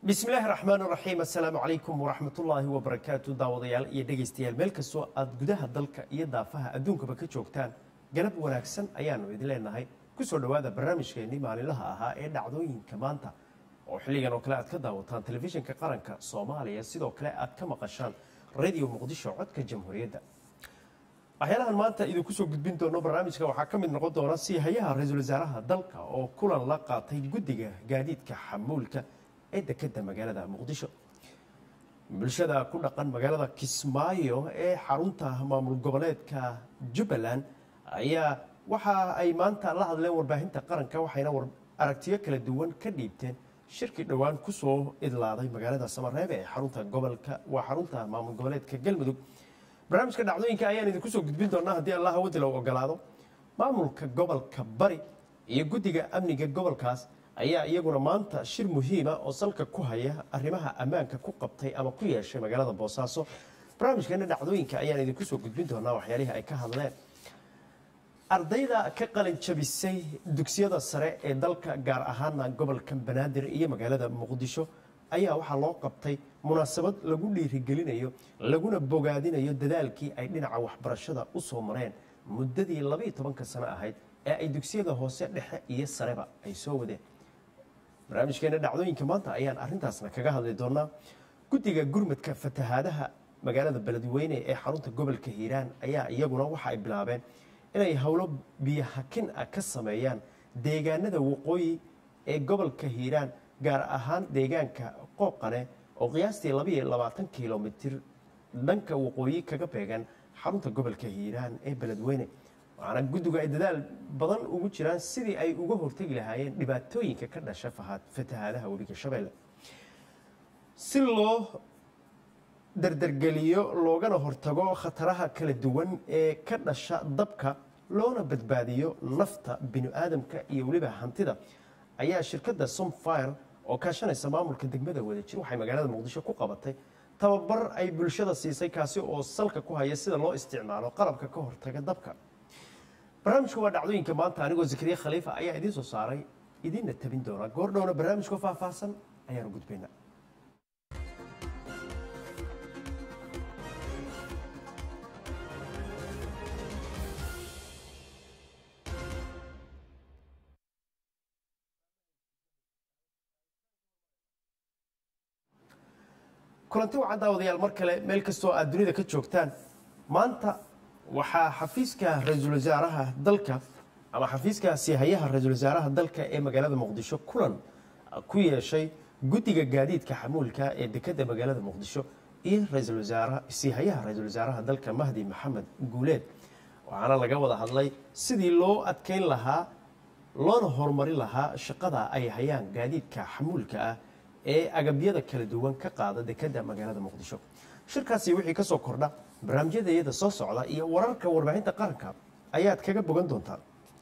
bismillaahi raxmaan raxiim assalaamu calaykum waraxmatullaahi wabarakaatu daawadayaal iyo dhegaystayaal meel kastoo aad gudaha dalka iyo daafaha adduunkaba ka joogtaan galab wanaagsan ayaanu idin leenahay kusoo dhowaada barnaamijkeennii maalinlaha ahaa ee dhacdooyinka maanta oo xilligan oo kale aad ka daawataan telefishinka qaranka soomaaliya sidoo kale aad ka maqashaan radio muqdisho codka jamhuuriyadda waxyaalahan maanta idinku soo gudbin doono barnaamijka waxaa ka mid noqon doona siihayaha ra-iisul wasaaraha dalka oo kulan la qaatay guddiga gaadiidka xamuulka ee dekeda magaalada muqdisho bulshada ku dhaqan magaalada kismaayo ee xarunta maamul goboleedka jubbaland ayaa waxa ay maanta la hadleen warbaahinta qaranka waxayna aragtiyo kala duwan ka dhiibteen shirkii dhowaan kusoo idlaaday magaalada samareebe ee xarunta gobolka waa xarunta maamul goboleedka galmudug barnaamijka dhacdooyinka ayaan idinku soo gudbin doonaa haddii allah waddi loo ogolaado maamulka gobolka bari iyo guddiga amniga gobolkaas ayaa iyaguna maanta shir muhiima oo salka ku haya arrimaha ammaanka ku qabtay ama ku yeeshay magaalada boosaaso barnaamijkeena dhacdooyinka ayaan idinku soo gudbin doonaa waxyaalihii ay ka hadleen ardayda ka qalin jabisay dugsiyada sare ee dalka gaar ahaana gobolka banaadir iyo magaalada muqdisho ayaa waxaa loo qabtay munaasabad lagu dhiirigelinayo laguna bogaadinayo dadaalkii ay dhinaca waxbarashada u soo mareen muddadii labaiyo tobanka sano ahayd ee ay dugsiyada hoose dhexe iyo sareba ay soo wadeen barnaamijkeena dhacdooyinka maanta ayaan arintaasna kaga hadli doonaa guddiga gurmadka fatahaadaha magaalada beledweyne ee xarunta gobolka hiiraan ayaa iyaguna waxa ay bilaabeen inay howlo biyohakin ah ka sameeyaan deegaanada waqooyi ee gobolka hiiraan gaar ahaan deegaanka qooqane oo qiyaastii labaiyo labaatan kilomitir dhanka waqooyi kaga beegan xarunta gobolka hiiraan ee beledweyne waxaana guddigu ay dadaal badan ugu jiraan sidii ay uga hortegi lahaayeen dhibaatooyinka ka dhasha fatahaadaha webiga shabeelle si loo dardargeliyo loogana hortago khataraha kala duwan ee ka dhasha dabka loona badbaadiyo nafta bini-aadamka iyo weliba hantida ayaa shirkadda somfire oo kaashanaysa maamulka degmada wadajir waxay magaalada muqdisho ku qabatay tababar ay bulshada siisay kaasi oo salka ku haya sida loo isticmaalo qalabka ka hortaga dabka barnaamijku waa dhacdooyinka maanta anigoo zakariya khaliifa ayaa idiin soo saaray idiinna tabin doona goordhowna barnaamijka faahfaahsan ayaanu gudbaynaa kulanti wacan daawadayaal mar kale meel kastoo aad dunida ka joogtaan maanta waxaa xafiiska ra-iisul wasaaraha dalka ama xafiiska siihayaha ra-iisul wasaaraha dalka ee magaalada muqdisho kulan ku yeeshay guddiga gaadiidka xamuulka ee dekeda magaalada muqdisho iyo ra-iisul wasaaraha siihayaha ra-iisul wasaaraha dalka mahdi maxamed guuleed waxaana laga wada hadlay sidii loo adkeyn lahaa loona horumarin lahaa shaqada ay hayaan gaadiidka xamuulka ah ee agabyada kala duwan ka qaada dekeda magaalada muqdisho shirkaasi wixii ka soo kordha barnaamijyada iyada soo socda iyo wararka warbaahinta qaranka ayaad kaga bogan doontaan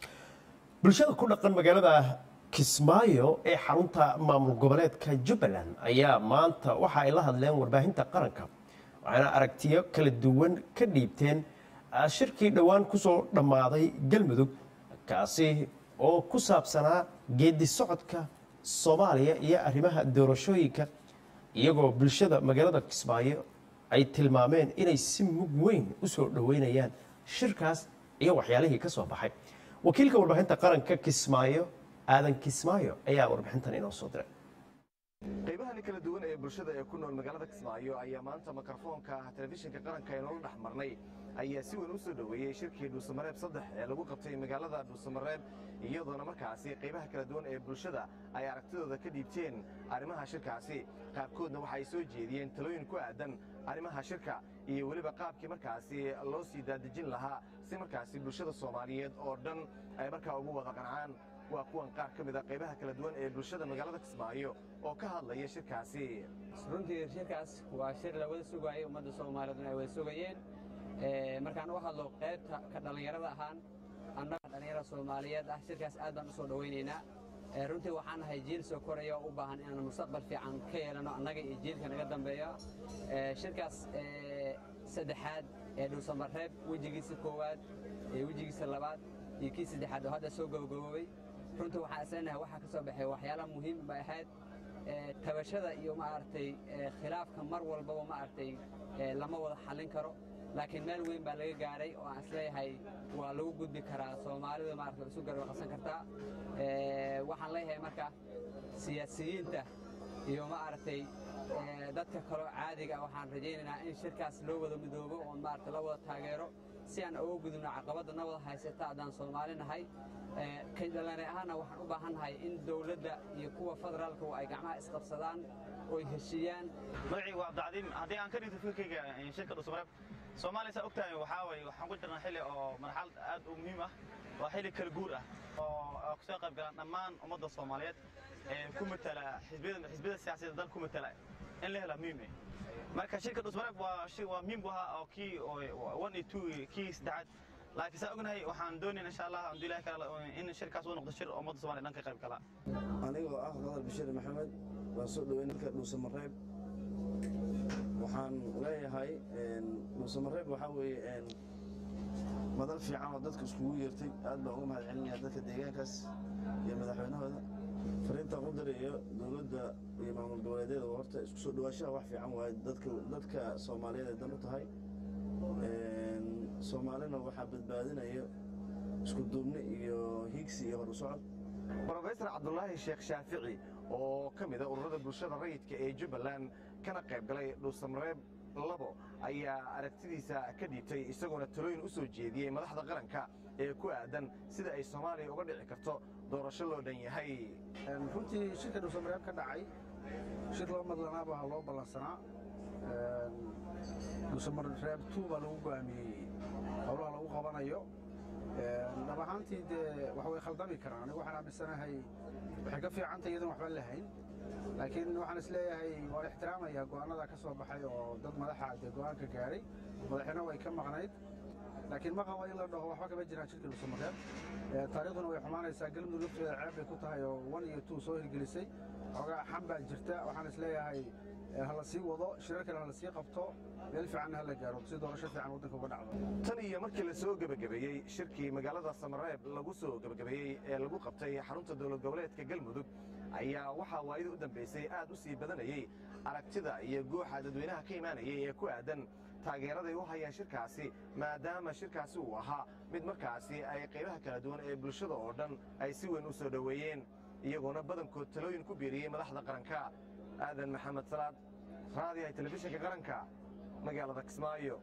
bulshada ku dhaqan magaalada kismaayo ee xarunta maamul goboleedka jubbaland ayaa maanta waxa ay la hadleen warbaahinta qaranka waxaana aragtiyo kala duwan ka dhiibteen shirkii dhowaan kusoo dhammaaday galmudug kaasi oo ku saabsanaa geedi socodka soomaaliya iyo arrimaha doorashooyinka iyagoo bulshada magaalada kismaayo ay tilmaameen inay si mug weyn u soo dhoweynayaan shirkaas iyo waxyaalihii ka soo baxay wakiilka warbaahinta qaranka kismaayo aadan kismaayo ayaa warbixintan inoo soo diray qaybahani kala duwan ee bulshada ee ku nool magaalada kismaayo ayaa maanta mikrofoonka telefishinka qaranka ee noola dhex marnay ayaa si weyn u soo dhoweeyey shirkii dhuusamareeb saddex ee lagu qabtay magaalada dhuusamareeb iyadoona markaasi qaybaha kala duwan ee bulshada ay aragtidooda ka dhiibteen arrimaha shirkaasi qaarkoodna waxa ay soo jeediyeen talooyin ku aadan arrimaha shirka iyo weliba qaabkii markaasi loo sii daadejin lahaa si markaasi bulshada soomaaliyeed oo dhan ay markaa ugu wada qancaan waa kuwan qaar ka mid a qaybaha kala duwan ee bulshada magaalada kismaayo oo ka hadlaya shirkaasi runtii shirkaas waa shir la wada sugaayay ummadda soomaaliyeedna ay wada sugayeen markaan u hadlo qaybta ka dhallinyarada ahaan annaga dhallinyarada soomaaliyeed ah shirkaas aad baan u soo dhowaynaynaa runtii waxaan nahay jiil soo koraya oo u baahan inaan mustaqbal fiican ka yeelano annaga iyo jiilka naga dambeeya shirkaas saddexaad ee dhuusamareeb wejigiisa koowaad wejigiisa labaad iyo kii saddexaad oo hadda soo gabagaboobay runtii waxaan isleenahay waxaa ka soo baxay waxyaalaha muhiim bay ahayd tabashada iyo maaragtay khilaafka mar walbaba maaragtay lama wada xallin karo laakiin meel weyn baa laga gaadhay oo aan isleeyahay waa lagu gudbi karaa soomaalida maarata isu garwaqsan kartaa waxaan leeyahay marka siyaasiyiinta iyo maaragtay dadka kaloo caadiga waxaan rajaynaynaa in shirkaas loo wada midoobo oo maarata la wada taageero si aan uga gudubno caqabadda na wada haysata haddaan soomaali nahay kay dhallinyar ahaanna waxaan u baahan nahay in dowladda iyo kuwa federaalku ay gacmaha isqabsadaan oy heshiiyaan magacii waa abdicadiim haddii aan ka dhigto fikirkayga shirka dhusmareeb soomaaliya saa ogtahay waxaa waye waxaan ku jirnaa xilli oo marxalad aad u muhiim ah waa xilli kala guur ah oo kasoo qayb galaan dhammaan ummadda soomaaliyeed ee ku matala xisbiyada xisbiyada siyaasadeed dal ku matala in la helaa muhiim eh marka shirka dhusmareeb waa shir waa muhiim bu ahaa oo kii one iyo two kii saddexaad laakiin saa ognahay waxaan doonayn insha allah hadduu ilahi kala in shirkaas uu noqdo shir ummadda soomaaliya dhan ka qayb gala anigoo ah qadar bashiir maxamed waan soo dhoweyn dalka dhuusamareeb waxaan leeyahay dhuusamareeb waxaa weeye madal fiican oo dadka iskugu yeertay aad baan uga mahad celinaya dadka deegaankaas iyo madaxweynahooda fariinta qudar iyo dowladda iyo maamul goboleedyada horta isku soo dhawaashaha wax fiican waaye dadka dadka soomaaliyeed ay dan u tahay soomaalina waxaa badbaadinaya isku duubni iyo hiigsi iyo horu socod brofesor cabdulaahi sheekh shaafici oo ka mida ururada bulshada rayidka ee jubbaland kana qayb galay dhuusamareeb labo ayaa aragtidiisa ka dhiibtay isagoona talooyin u soo jeediyey madaxda qaranka ee ku aadan sida ay soomaaliya uga dhici karto doorasho loo dhan yahay runtii shirka dhuusamareeb ka dhacay shir loo madlanaaba loo ballansanaa dhuusamareeb two baa lagu go'aamiyey howlaha lagu qabanayo dhab ahaantii dee wax way khaldami karaan anigu waxaan aaminsanahay waxay ka fiicantay iyadan waxba lahayn laakiin waxaan isleeyahay waan ixtiraamayaa go'aanada ka soo baxay oo dad madaxa dee go'aanka gaadhay madaxina way ka maqnayd laakiin ma qabo in la dhaho waxba kama jiraan shirkii dhuusamareeb taariikhduna way xumaanaysaa galmudug lafteeda ceeb bay ku tahay oo one iyo two soo hirgelisay xoogaa xam baa jirta waxaan isleeyahay hala sii wado shirar kale hala sii qabto meel fiicanna hala gaaro si doorasho fiican waddanka uga dhacdo tan iyo markii la soo gebagabeeyey shirkii magaalada samareeb lagu soo gebagabeeyey ee lagu qabtay xarunta dowlad goboleedka galmudug ayaa waxaa waayada u dambaysay aad u sii badanayey aragtida iyo guuxa dadweynaha ka imaanayay ee ku aadan taageeraday u hayaan shirkaasi maadaama shirkaasi uu ahaa mid markaasi ay qaybaha kala duwan ee bulshada oo dhan ay si weyn u soo dhoweeyeen iyagoona badankood talooyin ku biiriyey madaxda qaranka aadan maxamed salaad raadiyaha telefishinka qaranka magaalada kismaayo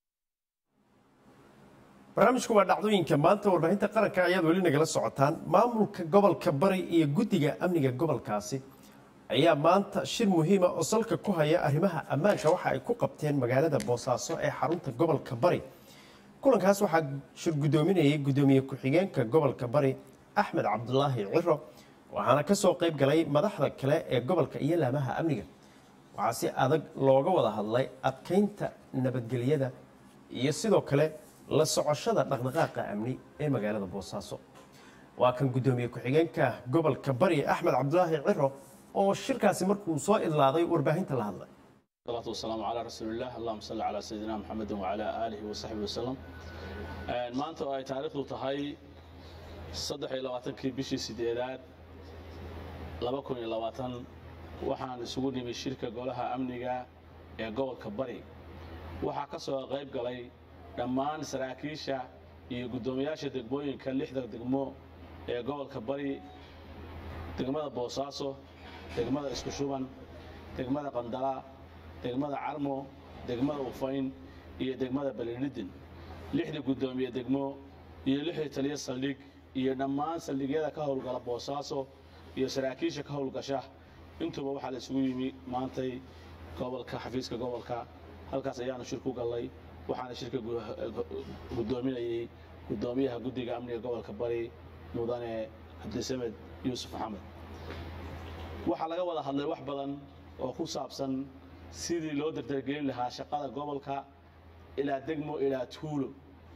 barnaamijku waa dhacdooyinka maanta warbaahinta qaranka ayaad weli nagala socotaan maamulka gobolka bari iyo guddiga amniga gobolkaasi ayaa maanta shir muhiima oo salka ku haya arrimaha ammaanka waxa ay ku qabteen magaalada boosaaso ee xarunta gobolka bari kulankaas waxaa shir guddoominayay guddoomiye ku-xigeenka gobolka bari axmed cabdulaahi ciro waxaana ka soo qayb galay madaxda kale ee gobolka iyo laamaha amniga waxaa si adag looga wada hadlay adkaynta nabadgelyada iyo sidoo kale la socoshada dhaqdhaqaaqa amni ee magaalada boosaaso waa kan guddoomiye ku-xigeenka gobolka bari axmed cabdulaahi ciro oo shirkaasi markuu soo idlaaday warbaahinta la hadlay الصلاة والسلام على رسول الله اللهم صل على سيدنا محمد وعلى آله وصحبه وسلم maanta oo ay taariikhdu tahay saddex iyo labaatankii bishii sideedaad laba kun iyo labaatan waxaan isugu nimi shirka golaha amniga ee gobolka bari waxaa ka soo qayb galay dhammaan saraakiisha iyo guddoomiyaasha degmooyinka lixda degmo ee gobolka bari degmada boosaaso degmada isku shuban degmada qandala degmada carmo degmada ufayn iyo degmada balilidin lixdii guddoomiye degmo iyo lixdii taliyo saldhig iyo dhammaan saldhigyada ka howlgala boosaaso iyo saraakiisha ka howlgasha intuuba waxaa la isugu yimi maantay gobolka xafiiska gobolka halkaas ayaanu shir ku gallay waxaana shirka guddoominayey guddoomiyaha guddiga amniga gobolka bari mudane cabdisamed yuusuf maxamed waxaa laga wada hadlay wax badan oo ku saabsan sidii loo dardargelin lahaa shaqada gobolka ilaa degmo ilaa tuulo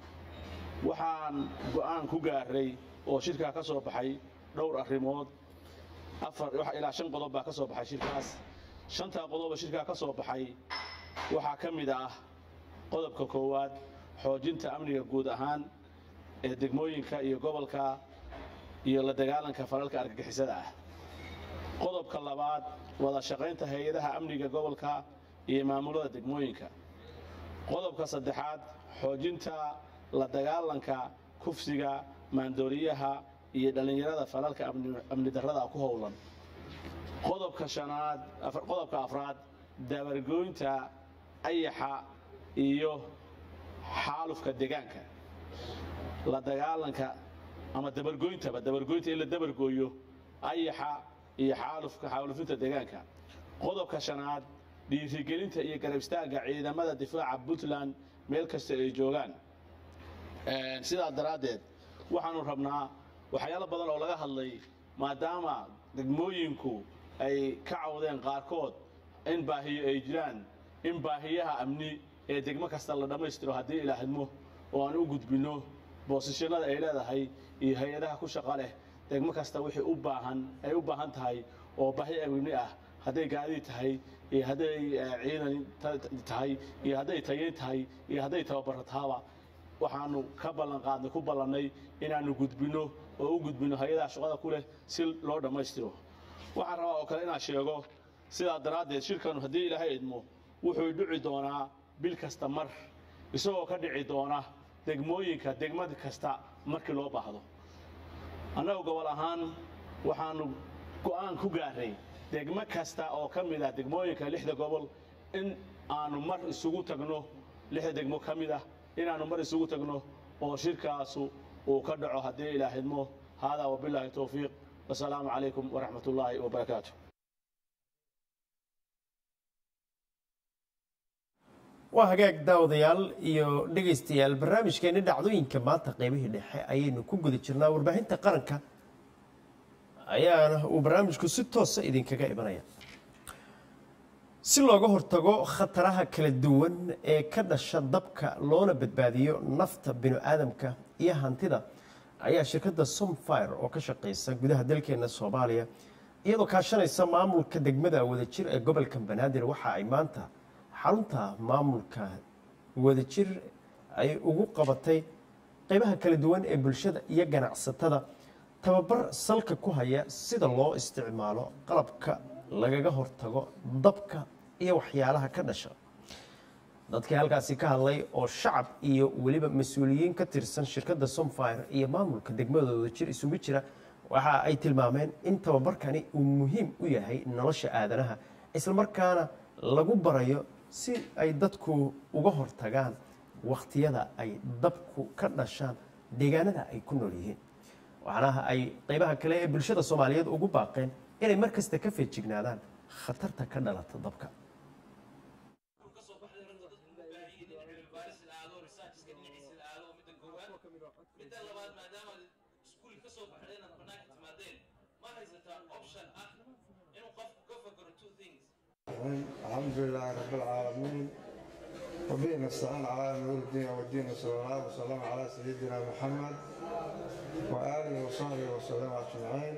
waxaan go'aan ku gaaray oo shirkaa ka soo baxay dhowr arrimood afar ilaa shan qodob baa ka soo baxay shirkaas shantaa qodoba shirkaa ka soo baxay waxaa ka mid ah qodobka koowaad xoojinta amniga guud ahaan ee degmooyinka iyo gobolka iyo la dagaalanka falalka argagixisada ah qodobka labaad wada shaqaynta hay-adaha amniga gobolka iyo maamulada degmooyinka qodobka saddexaad xoojinta la dagaalanka kufsiga maandooriyaha iyo dhallinyarada falalka amni- amni darrada ku howlan qodobka shanaad afar- qodobka afraad dabargoynta ayaxa iyo xaalufka deegaanka la dagaalanka ama dabargoyntaba dabargoynta in la dabargooyo ayaxa iyo xaalufka xaalufinta deegaanka qodobka shanaad dhiirigelinta iyo garab istaagga ciidamada difaaca puntland meel kasta ay joogaan Een, sidaa daraaddeed waxaanu rabnaa waxyaalo badan oo laga hadlay maadaama degmooyinku ay ka cawdeen qaarkood in baahiyo ay jiraan in baahiyaha amni ee degmo kasta la dhammaystiro haddii ilaahidmo oo aan u gudbinno boosishanada ay leedahay iyo hay-adaha ku shaqa leh degmo kasta wixii u baahan ay u baahan tahay oo baahi amni ah hadday gaadiid tahay iyo hadday eh, ciidan ta- tahay iyo hadday tayeyn tahay iyo hadday tababaro tahaba waxaanu ka ballan qaadnay ku ballannay inaannu gudbinno oo u gudbinno hay-adaha shaqada ku leh si loo dhammaystiro waxaan rabaa oo kale inaan sheego sidaa daraaddeed shirkanu haddii ilaahay idmo wuxuu dhici doonaa bil kasta mar isagoo ka dhici doona degmooyinka degmad kasta markii loo baahdo annagu gobol ahaan waxaanu go'aan ku gaarnay degmo kasta oo ka mid ah degmooyinka lixda gobol in aanu mar isugu tagno lixda degmo ka mid ah inaannu mar isugu tagno oo shirkaasu uu ka dhaco haddii ilaahidmo haadaa wabilaahi towfiiq wasalaamu calaykum waraxmat ullaahi wabarakaatu waa hagaag daawadayaal iyo dhegaystayaal barnaamijkeeni dhacdooyinka maanta qaybihii dhexe ayaynu ku guda jirnaa warbaahinta qaranka ayaana uu barnaamijku si toosa idinkaga imanaya si looga hortago khataraha kala duwan ee ka dhasha dabka loona badbaadiyo nafta bini'aadamka iyo hantida ayaa shirkadda somfire oo ka shaqeysa gudaha dalkeena soomaaliya iyadoo kaashanaysa maamulka degmada wadajir ee gobolka banaadir waxa ay maanta xarunta maamulka wadajir ay ugu qabatay qeybaha kala duwan ee bulshada iyo ganacsatada tababar salka ku haya sida loo isticmaalo qalabka lagaga hortago dabka iyo waxyaalaha ka dhasha dadkii halkaasi ka hadlay oo shacab iyo weliba mas-uuliyiin ka tirsan shirkadda somfire iyo maamulka degmadooda jir isugu jira waxa ay tilmaameen in tababarkani uu muhiim u yahay nolosha aadanaha islamarkaana lagu barayo si ay dadku uga hortagaan wakhtiyada ay dabku ka dhashaan deegaanada ay ku nool yihiin waxaana ay qeybaha kale ee bulshada soomaaliyeed ugu baaqeen inay mar kasta ka feejignaadaan khatarta ka dhalata dabka الحمد لله رب العالمين وبه نستعين على امور الدين والدين وصلى الله وسلم على سيدنا محمد وآله وصحبه وسلم أجمعين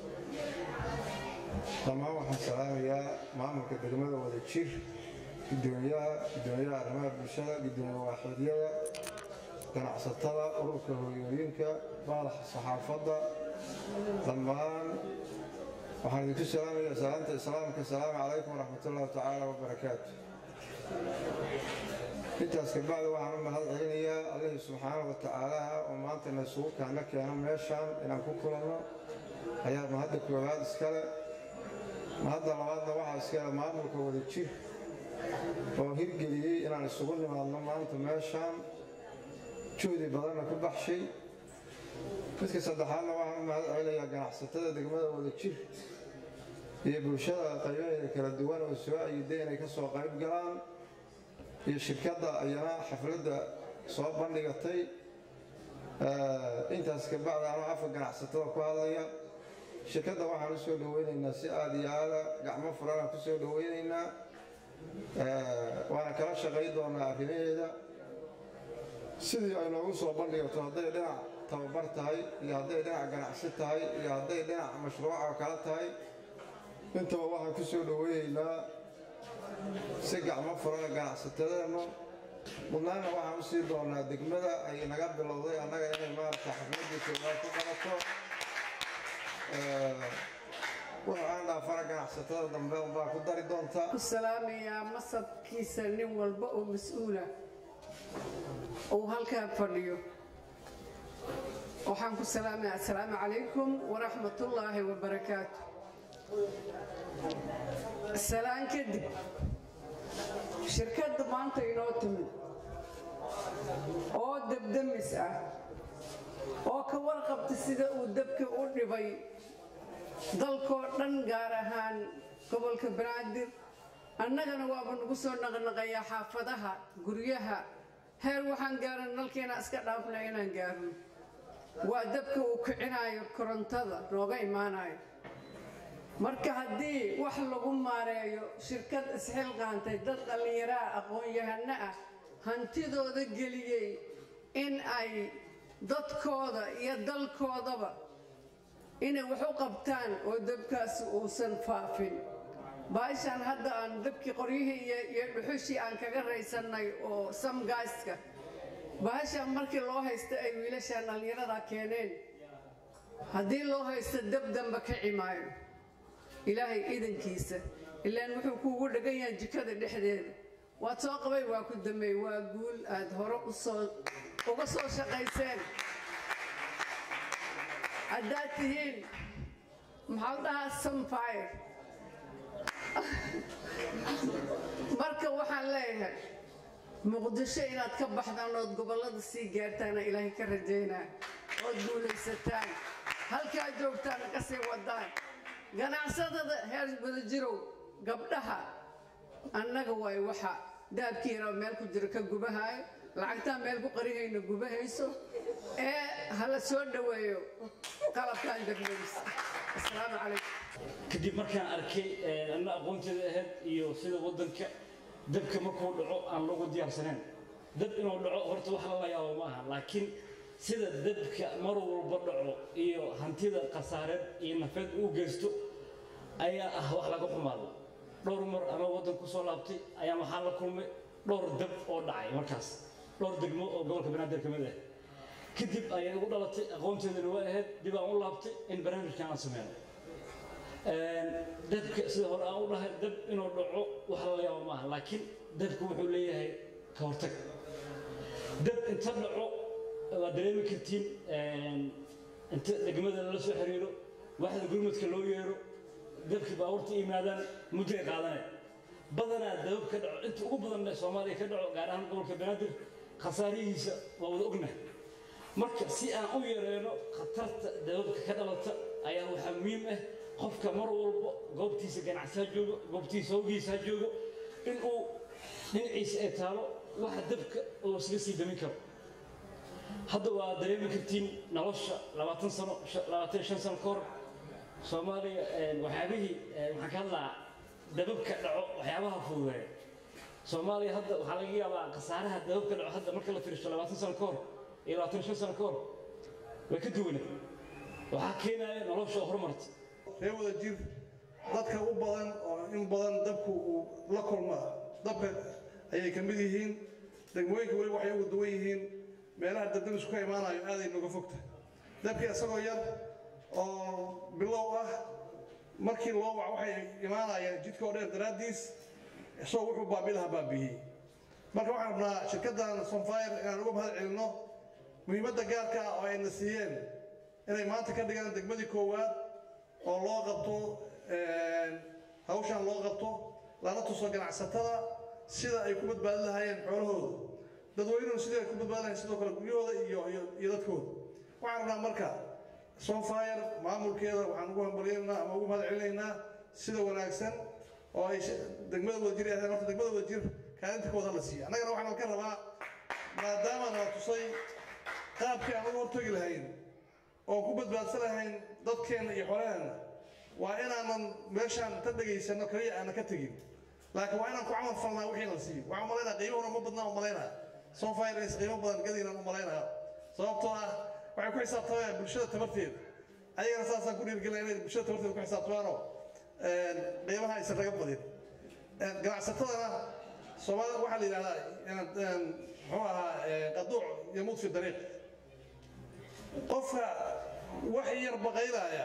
dhammaan waxaan salaamayaa maamulka degmada wada jir gudoomiyaha gudoomiyaha arrimaha bulshada gudoomiye waaxidyada ganacsatada ururka hooyooyinka baalaxa saxaafadda dhammaan waxaan idinku salaamayaa salaanta islaamka asalaamu calaykum waraxmatullahi tacaala wabarakaatu intaas kabacdi waxaan u mahad celinayaa allihii subxaana wa tacaalaha oo maanta na isugu kaana keeno meeshaan inaan ku kulanno ayaa mahadda koowaad iskale mahadda labaadna waxaa iskale maamulka wada jir oo hirgeliyey inaan isugu nimaadno maanta meeshaan juhdi badanna ku baxshay midka saddexaadna waxaan u mahad celinayaa ganacsatada degmada wada jir iyo bulshada qaybaheeda kala duwan oo soo ayiday inay ka soo qayb galaan iyo shirkadda ayana xafladda soo bandhigatay intaas kabacdi anoo afka ganacsatada ku hadlaya shirkadda waxaan u soo dhaweynaynaa si aada iyo aada gacmo furana ku soo dhaweynaynaa waana kala shaqay doonaa arrimaheeda sidii ay noogu soo bandhigato hadday dhinac tababar tahay iyo hadday dhinac ganacsi tahay iyo hadday dhinac mashruuca kala tahay intaba waxaan ku soo dhaweynaynaa si gacmo furana ganacsatadeennu mudnaana waxaan u sii doonaa degmada ay naga bilowday annaga inay maarata xafladii koowaad ku qabato wuxuu aan dhaafana ganacsatada dambe unbaa ku dari doontaa ku salaamayaa masabkiisa nin walba oo mas-uula uu halkaa fadhiyo waxaan ku salaamayaa assalaamu calaykum waraxmatullaahi wabarakaatu salaan kadib shirkadda maanta inoo timid oo debdemis ah oo ka warqabta sida uu dabka u dhibay dalkoo dhan gaar ahaan gobolka banaadir annagana waaba nagu soo naqnaqayaa xaafadaha guryaha heer waxaan gaaran nalkeena iska dhaafna inaan gaarno waa dabka uu kicinaayo korontada nooga imaanayo marka haddii wax lagu maareeyo shirkad isxilqaantay dad dhallinyaraha aqoon-yahano ah hantidooda geliyey in ay dadkooda iyo dalkoodaba inay wax u qabtaan oo dabkaasi uusan faafin baashaan hadda aan dabkii qoryihii iyo dhuxushii aan kaga raysannay oo samgaaska baashaan markii loo haysta ay wiilashaan dhallinyarada keeneen haddii loo haysto dab damba ka cimaayo ilaahay idankiisa ilaan wuxuu kuugu dhagan yahay jikada dhexdeeda waad soo qabay waa ku dambeey waa guul aad hore usoo uga soo shaqayseen haddaad tihiin maxaa la dhahaa sunfire marka waxaan leeyahay muqdisho inaad ka baxdaan ood gobollada sii gaartaana ilaahay ka rajaynaa ood guulaysataan halkaa joogtaana ka sii wadaan ganacsadada heer wadajirow gabdhaha annaga waay waxa daabkii yaraa meel ku jira ka gubahaayo lacagtaa meel ku qarihayna gubahayso ee hala soo dhoweeyo qalabkan degmadis asalaamu calaykum kadib markaan arkay anna aqoonteeda ahayd iyo sida waddanka dabka markuu dhaco aan loogu diyaarsanayn dab inuu dhaco horta wax lala yaabo ma aha laakiin sida dabka mar walba dhaco iyo hantida khasaareed iyo nafeed uu geysto ayaa ah wax laga xumaado dhowr mar ama waddan ku soo laabtay ayaa waxaan la kulmay dhowr dab oo dhacay markaas dhowr degmo oo gobolka banaadir ka mid ah kadib ayay ugu dhalatay aqoonteedana waa ahayd dib aan u laabtay in barnaamijkan aan sameyno dabka sida hore aan u dhahay dab inuu dhaco wax lala yaabo maaha laakiin dabka wuxuu leeyahay ka hortag dab inta dhaco waad dareemi kartiin inta degmada lala soo xiriiro waxda gurmadka loo yeero dabkii baabuurta yimaadaan mudday qaadanay badanaa dabab ka dhaco inta ugu badan soomaaliya ka dhaco gaar ahaan gobolka banaadir khasaarihiisa waa wada ognahay marka si aan u yareeno khatarta dababka ka dhalata ayaa waxaa muhiim ah qofka mar walba goobtiisa ganacsi ha joogo goobtiisa howgiisa ha joogo inuu dhinaciisa ay taalo waxa dabka uu iskaga sii damin karo hadda waa dareemi kartiin nolosha labaatan sano labaatan shan sano ka hor soomaaliya waxyaabihii waxaan ka hadlaa dababka dhaco waxyaabaha fududeeya soomaaliya hadda waxaa laga yaabaa khasaaraha dababka dhaco hadda marka la fiiriso labaatan sano ka hor iyo labaatan shan sano ka hor way ka duwanay waxaa keenaya nolosha oo horumarta ree wada jir dadka u badan oo in badan dabku uu la kulmaa dabka ayay ka mid yihiin degmooyinka weli waxay uga duwan yihiin meelaha dabdamisku ka imaanayo aaday nooga fogta dabkii isagoo yar oo bilow ah markii loo wac waxay imaanayaan jidka oo dheer daraaddiis isagoo wuxuu baabilaha baabiyey marka waxaan rabnaa shirkaddan sonfire inaan uga mahad celinno muhiimadda gaarka ah oo ayna siiyeen inay maanta ka dhigaan degmadii koowaad oo loo qabto hawshan loo qabto lana tuso ganacsatada sida ay ku badbaadin lahaayeen xoolahooda dadweynuhu sidii ay ku badbaadin lahayen sidoo kale guryahooda iyo iyo dadkooda waxaan rabnaa marka sonfire maamulkeeda waxaan ugu hambalyaynaa ama ugu mahad celinaynaa sida wanaagsan oo ay degmada wadajir ahayn horta degmada wadajir kaalinta kooda la siiya annagana waxaan ka rabaa maadaama nala tusay qaabkii aan uga hortagi lahayn oon ku badbaadsan lahayn dadkeenna iyo xoolaheenna waa inaanan meeshaan ta dhegaysanno kaliya aanan ka tegin laakiin waa inaan ku camal falnaa wixii la siiyo waxaan umalaynaa qiimahuna ma badnaa umalaynaa sonfire is qiimo badan gadiinaan umalaynaa sababtoo ah waxay ku xisaabtamayaan bulshada tabarteeda ayagana saasaan ku dhiirgelina inay bulshada tabarteeda ku xisaabtamaanoo qiimaha aysan naga badin ganacsatadana soomaalida waxaa la yidhahdaa muxuu ahaa qaduuc yamuut fi dariiq qofka wax yar baqaylaaya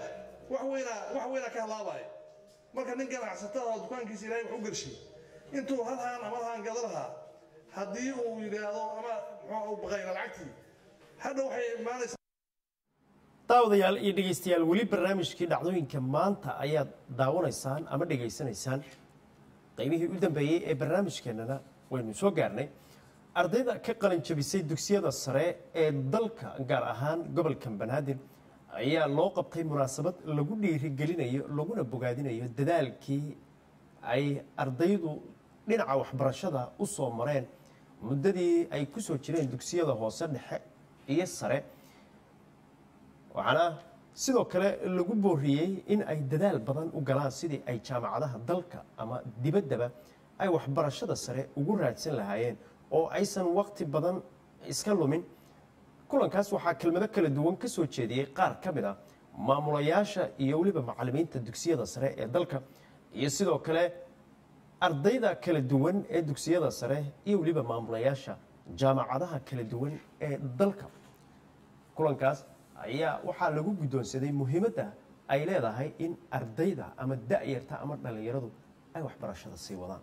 wax weynaa wax weynaa ka halaabaya marka nin ganacsatada oo dukaankiisa ilaahay wax u gershay intuu hal haan ama hal haan gada lahaa haddii uu yidhaahdo ama muxuu u baqayna lacagtii hadha waxay imaanaysaa daawadayaal iyo dhegaystayaal weli barnaamijkii dhacdooyinka maanta ayaad daawanaysaan ama dhegaysanaysaan qaybihii u dambeeyey ee barnaamijkeennana waynu soo gaarnay ardayda ka qalin jabisay dugsiyada sare ee dalka gaar ahaan gobolka banaadir ayaa loo qabtay munaasabad lagu dhiirigelinayo laguna bogaadinayo dadaalkii ay ardaydu dhinaca waxbarashada u soo mareen muddadii ay ku soo jireen dugsiyada hoose dhexe iyo sare waxaana sidoo kale lagu booriyey in ay dadaal badan u galaan sidii ay jaamacadaha dalka ama dibaddaba ay waxbarashada sare ugu raadsan lahaayeen oo aysan waqti badan iska lumin kulankaas waxaa kelmado kala duwan ka soo jeediyey qaar ka mid ah maamulayaasha iyo weliba macallimiinta dugsiyada sare ee dalka iyo sidoo kale ardayda kala duwan ee dugsiyada sare iyo weliba maamulayaasha jaamacadaha kala duwan ee dalka kulankaas ayaa waxaa lagu guddoonsaday muhiimadda ay leedahay in ardayda ama da'yarta ama dhallinyaradu ay waxbarashada sii wadaan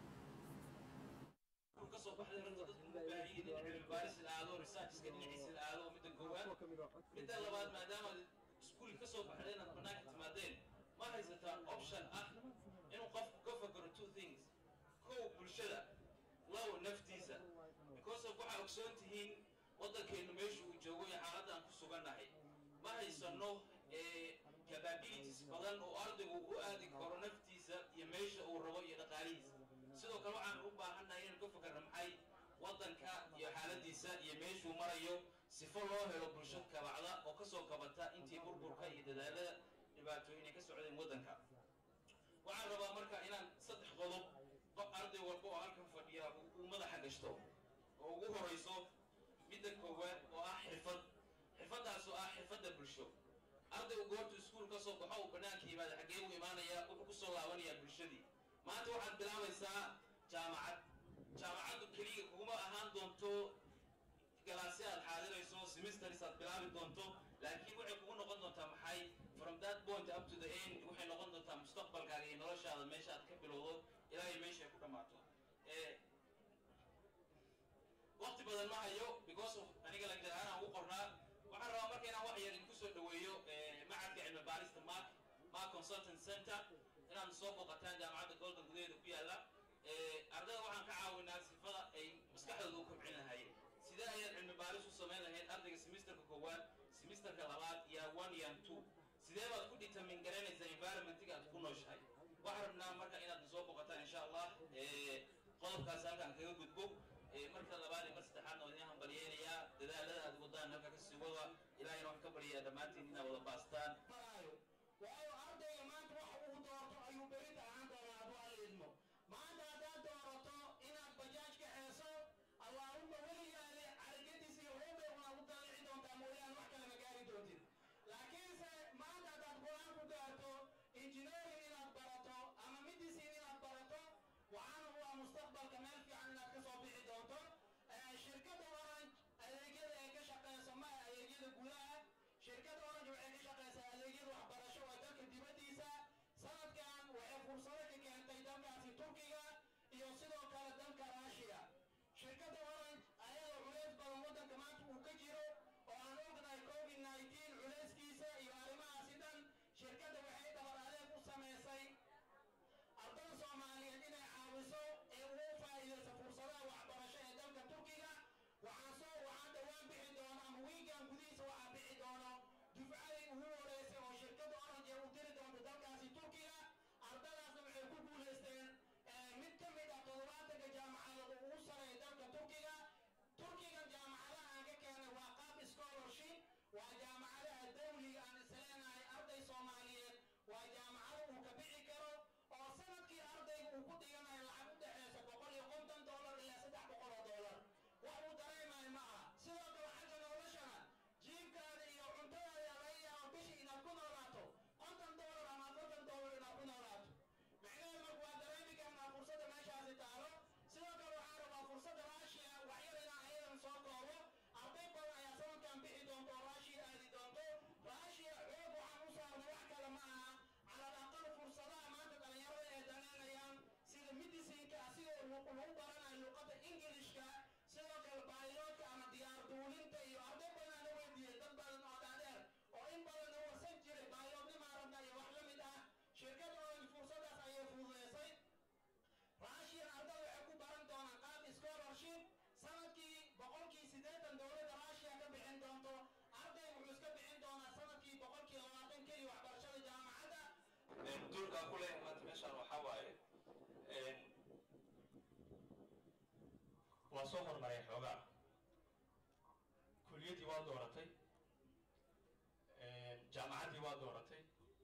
midda labaad maadaama iskuul ka soo baxday inaad bannaanka timaadeen ma haysataa option ah inuu qofku ka fakaro two things kow bulshada low naftiisa because of waxaa ogsoon tihiin waddankeennu meesha uu joogo iyo xaaladda aan ku sugannahay ma haysano capabilities badan oo ardaygu u aadi karo naftiisa iyo meesha uu rabo iyo dhaqaalihiisa sidoo kale waxaan u baahannahay inaan ka fakarna maxay waddanka iyo xaaladiisa iyo meeshuu marayo sifo loo helo bulsho kabacda oo ka soo kabata intii burburka iyo dadaalada dhibaatooyin ay ka socdeen waddanka waxaan rabaa marka inaan saddex qodob qof arday walba oo halkan fadhiya uu madaxa gashto oo ugu horayso midda koowaad oo ah xirfad xirfaddaas oo ah xirfadda bulsho ardaygu goortu iskuul ka soo baxo uu bannaanka yimaada xaggee u imaanaya wuxuu ku soo laabanayaa bulshadii maanta waxaad bilaabaysaa jaamacad jaamacaddu keliya kuguma ahaan doonto galaasyo aad xaadirayso semesters aad bilaabi doonto laakiin waxay kugu noqon doontaa maxay from that point up to the end waxay noqon doontaa mustaqbalkaaga iyo noloshaada meesha aad ka bilowdo ilaa iyo meesha ay ku dhammaato waqti badan ma hayo because of aniga lagdar ahaan aan ugu qornaa waxaan rabaa marka inaan wax yar idinku soo dhaweeyo macadka cilmi baarista mark mark consultant center inaad soo booqataan jaamacadda gobolka gudaheeda ku yaalla ardayda waxaan ka caawinaa sifada ay maskaxdooda u kobcin lahaayeen sidee ayaad cilmi baaris u samayn lahayd ardayga semesterka koowaad semesterka labaad iyo one iyo two sidee baad ku determine garanaysaa environmentiga aad ku nooshahay waxaan rabnaa marka inaad soo booqataan insha allah qodobkaas halkaan kaga gudbo marka labaad iyo mar saddexaadna waa idin hambalyeynayaa dadaalada aad wadaan halka ka sii wada ilaahayna waxaan ka baryayaa dhammaantiin inaad wada baastaan waayo ardayga maanta waxa uu doorto ayuu berita ahaan doonaa hadduu alla idmo maanta haddaad doorato inaad bajaaj ka xeeso allaahumma weligaale caragadiisa iyo hoobay una u dalici doontaa mooyaane wax kale ma gaari doontid laakiinse maanta haddaad go-aan ku gaarto injineering inaad barato ama medicine inaad barato waxaana waa mustaqbalka meel fiican inaad ka soo bixi doonto shirkadda orange adeegyada ay ka shaqeyso ma adeegyada gudaha shirkadda orange waxay ka shaqeysaa waa soo horumaray xoogaa kuliyaddii waa dooratay jaamacaddii waa dooratay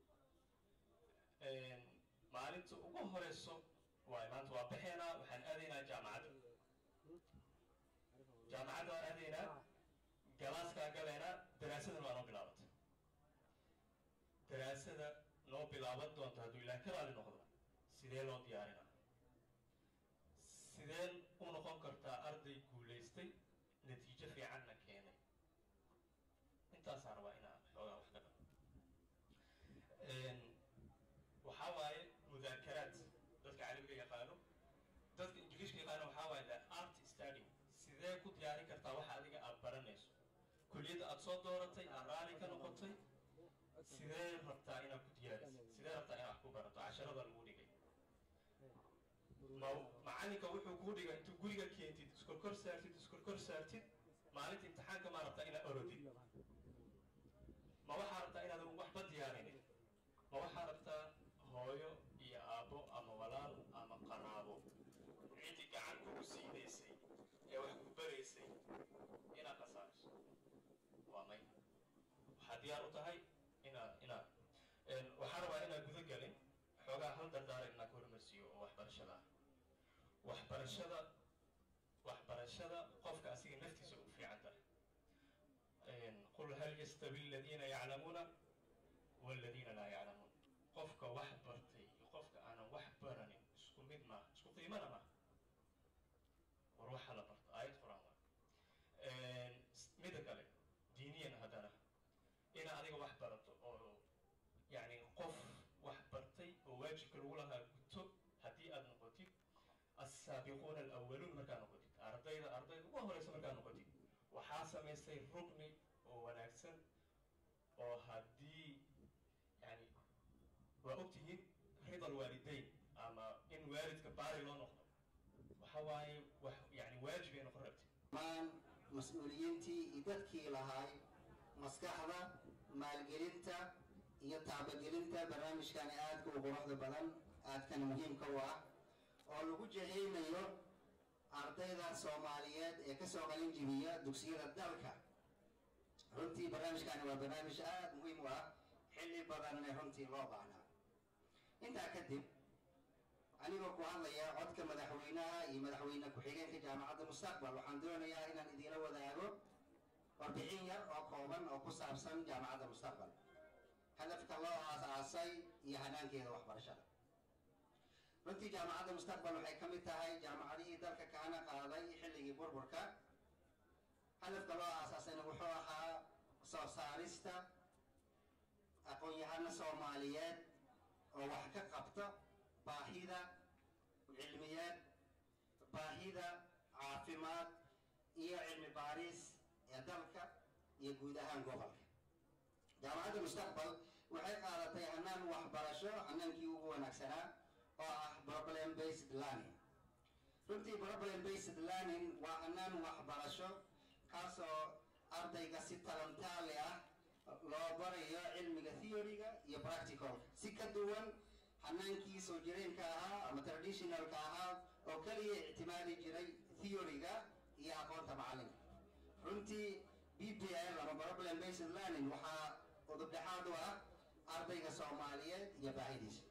maalinta ugu horeyso waay maanta waa baxeynaa waxaan aadaynaa jaamacadda jaamacadda waan aadaynaa galaaskaa galaynaa daraasadan waa noo bilaabatay daraasada noo bilaaban doonta hadduu ilaah ka raali noqdo sidee loo diyaarinaa sideen u noqon kartaa arday guulaystay natiijo fiicanna keenay intaasaan rabaa inaan xoogaa wax ka dhao waxaa waaye mudaakaraad dadka carabiga yaqaano dadka ingiliishka yaqaano waxaa waaye the art study sidee ku diyaarin kartaa waxa adiga aad baranayso kuliyadda aad soo dooratay aad raali ka noqotay sidee rabtaa inaad ku diyaarisid sidee rabtaa inaad wax ku barato casharada lagu dhigay ma macalinka wuxuu kuu dhigay intuu guriga keentid iskorkor saartid iskorkor saartid maalinta imtixaanka maa rabtaa inaad orodid ma waxaa rabtaa inaad waxba diyaarinin ma waxaa rabtaa hooyo iyo aabbo ama walaal ama qaraabo ciddii gacan kugu siinaysay ee wax ku baraysay inaad khasaariso waa may waxaad diyaar u tahay inaad inaad waxaa rabaa inaad guda galin xoogaa hal dardaaran inaa ka hormarsiiyo oo waxbarashada ah waxbarashada waxbarashada qofka asiga naftiisa ugu fiican tahay qul hal yastawi aladiina yaclamuuna waladiina laa yaclamuun qofka wax bartay iyo qofka aanan wax baranin isku mid maaha isku qiimana maaha war waxa la barto aayad qur-aan waa mida kale diiniyan haddana ina adiga wax barato oo yani qof wax bartay oo waajibka lagu lahaa guto haddii aad noqotid assaabiquuna alawaluun markaa noqotid ardayda ardayda ugu horeysa markaa noqotid waxaa samaystay rugni oo wanaagsan oo haddii yani waa ogtihiin rida alwaalidayn ama in waalidka baari loo noqdo waxa waaye wax yani waajib ay noqon rabtid dhammaan mas-uuliyiintii iyo dadkii lahaay maskaxda maalgelinta iyo taabagelinta barnaamijkani aadka u quruxda badan aadkana muhiimka u ah oo lagu jahaynayo ardayda soomaaliyeed ee kasoo qalin jibiya dugsiyada dalka runtii barnaamijkani waa barnaamij aada muhiim u ah xilli badanna runtii loo baahnaa intaa kadib anigoo ku hadlaya codka madaxweynaha iyo madaxweyne ku-xigeenka jaamacadda mustaqbal waxaan doonayaa inaan idiinla wadaago warbixin yar oo kooban oo ku saabsan jaamacadda mustaqbal hadafka loo aasaasay iyo hanaankeeda waxbarashada runtii jaamacadda mustaqbal waxay ka mid tahay jaamacadihii dalka kaana qaaday xilligii burburka hadafka loo aasaasayna wuxuu ahaa soo saarista aqoon-yahano soomaaliyeed oo wax ka qabta baahida cilmiyeed baahida caafimaad iyo cilmi baaris ee dalka iyo guud ahaan gobolka jaamacadda mustaqbal waxay qaadatay hanaan waxbarasho hanaankii ugu wanaagsanaa oo ah problem based learning runtii problem based learning waa hanaan waxbarasho kaasoo ardayga si talantaale ah loo barayo cilmiga theoryga iyo practicalka si ka duwan hanaankii soo jireenka ahaa ama traditionalka ahaa oo keliya ictimaadi jiray theoryga iyo aqoonta macalinka runtii b p l ama problem based learning waxaa udubdhexaad u ah ardayga soomaaliyeed iyo baahidiisa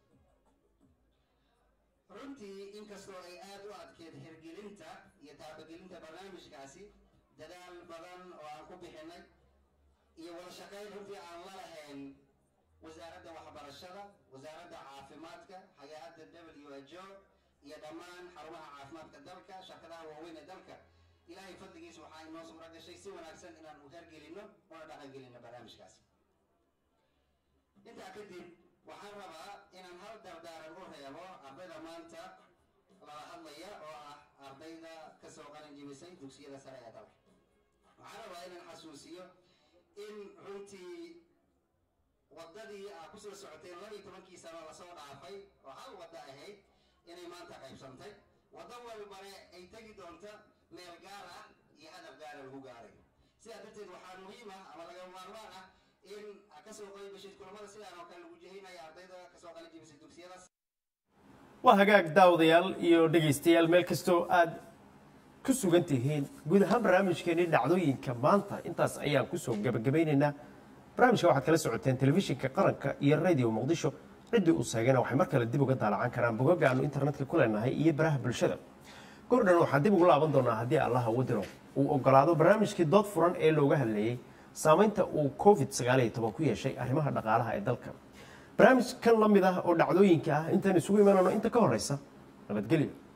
runtii inkastoo ay aada u adkeed hirgelinta iyo taabagelinta barnaamijkaasi dadaal badan oo aan ku bixinay iyo wada shaqayn runtii aan la lahayn wasaaradda waxbarashada wasaaradda caafimaadka hay-adda w h o iyo dhammaan xarumaha caafimaadka dalka shirkadaha waaweyn ee dalka ilaahay fadligiisa waxaa inoo suura gashay si wanaagsan inaan u hergelino una dhaqangelino barnaamijkaasi intaa kadib waxaan rabaa inaan hal dardaaran u reebo ardayda maanta lala hadlaya oo ah ardayda kasoo qalin jibisay dugsiyada sare ee dalka waxaan rabaa inaan xasuusiyo in runtii waddadii aa kusoo socoteen laba iyo tobankii sano lasoo dhaafay oo hal waddo ahayd inay maanta qaybsantay waddo walbane ay tegi doonta meel gaar ah iyo hadaf gaara lagu gaarayo sidaa darteed waxaa muhiim ah ama laga maarmaan ah in kasoo qaybgashay kulamada sidaan oo kale lagu jehinaya ardayda kasoo qalin jibisay dugsiyada waa hagaag daawadayaal iyo dhegaystayaal meel kastoo aad ku sugan tihiin guud ahaan barnaamijkeenii dhacdooyinka maanta intaas ayaan kusoo gabagabaynaynaa barnaamijka waxaad kala socoteen telefishinka qaranka iyo radio muqdisho ciddii uu seegana waxay mar kale dib uga daalacan karaan bogagga aanu internetka ku leenahay iyo baraha bulshada gordhan waxaan dib ugu laaban doonaa haddii allaha wadiro uu ogolaado barnaamijkii dood furan ee looga hadleeyey saamaynta uu covid ku yeeshay arrimaha dhaqaalaha ee dalka barnaamij kan la mid ah oo dhacdooyinka ah intaan isugu imanano inta ka horeysa nabadgelyo